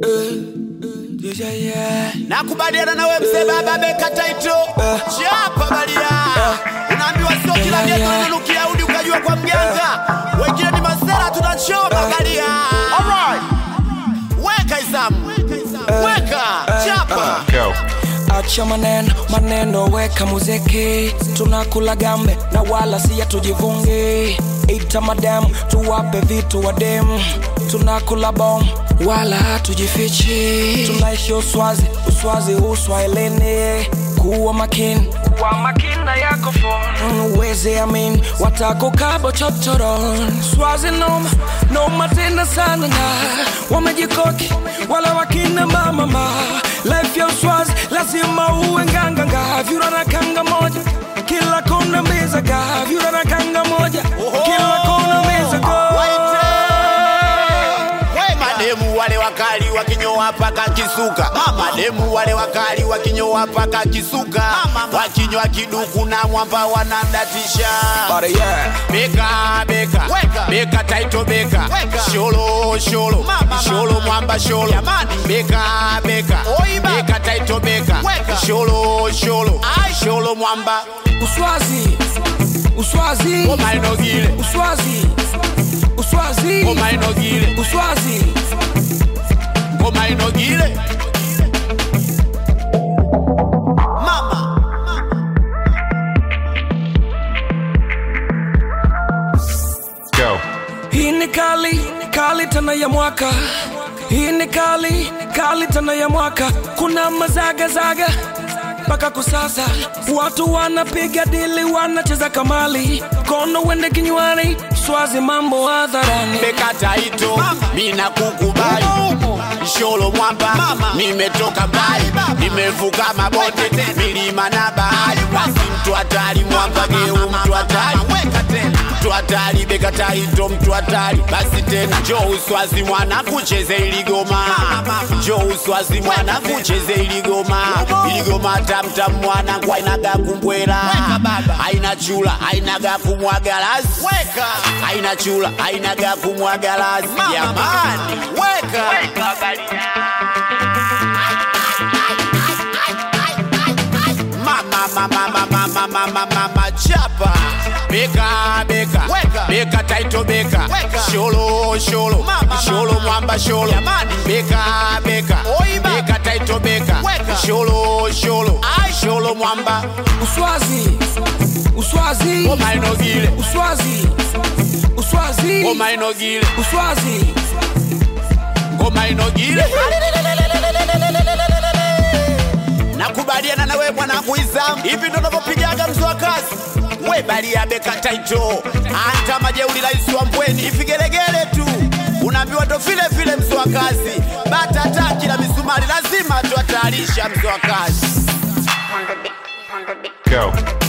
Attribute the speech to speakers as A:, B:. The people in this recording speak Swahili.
A: nakubaliana nawe mzee baba beka taito chapa balia unaambiwa sio kila
B: Yeah,
A: geto
B: yeah.
A: linanukia udi ukajua kwa mganga wengine ni masera tunachoma balia weka izamu weka chapa
C: Go.
B: acha maneno maneno weka muziki tunakula gambe na wala siya tujivungi ita madem tuwape vitu wadem tunakula bom wala hatujifichi tunaishi uswazi uswazi uswahilini kuwa makini kuwa makini na yako phone uweze amin watakukabo chochoron swazi noma noma tena sana na wamejikoki wala wakina mamama life ya uswazi lazima uwe nganganga vyura na kanga moja kila kona mezaga vyura na kanga moja kila kona mezaga
A: Waite. We mademu wale wakali wakinyoa paka kisuka mademu wale wakali wakinyoa paka kisuka wakinywa kiduku na mwamba wanadatisha
B: But yeah.
A: beka beka beka taito beka sholo sholo sholo mwamba sholo beka beka beka taito beka sholo sholo sholo mwamba
B: uswazi uswazi
A: ngoma inogile
B: uswazi uswazi
A: ngoma inogile
B: uswazi
A: ngoma inogile mama
C: Go.
B: hii ni kali kali tena ya mwaka hii ni kali kali tena ya mwaka kuna mazagazaga mpaka kusasa watu wanapiga dili wanacheza kamali kono wende kinywani swazi mambo hadharani
A: beka taito mina kukubali sholo mwamba nimetoka mbali nimevuka mabonde milima na bahari basi mtu hatari mwamba geu mtu hatari mtu hatari beka taito mtu hatari basi tena jo uswazi mwana kucheze iligoma jo uswazi mwana kucheze iligoma iligoma tamtam mwana kwainaga kumbwela aina chula ainaga kumwagalasi aina chula ainaga kumwagalasi jamani weka mama mama mama mama mama mama chapa beka beka beka taito beka sholo sholo sholo mwamba sholo beka beka beka taito beka sholo sholo sholo mwamba
B: uswazi uswazi
A: ngoma inogile
B: uswazi uswazi
A: ngoma inogile
B: uswazi
A: ngoma inogile nakubaliana nawe mwanangu izamu hivi ndo navyopigaga mzo wa kazi we balia beka taito anta majeuli rais wa mbweni ifigelegele tu unaambiwa ndo vile vile mzo wa kazi batata kila misumari lazima tuatayarisha mzo wa kazi
C: Go.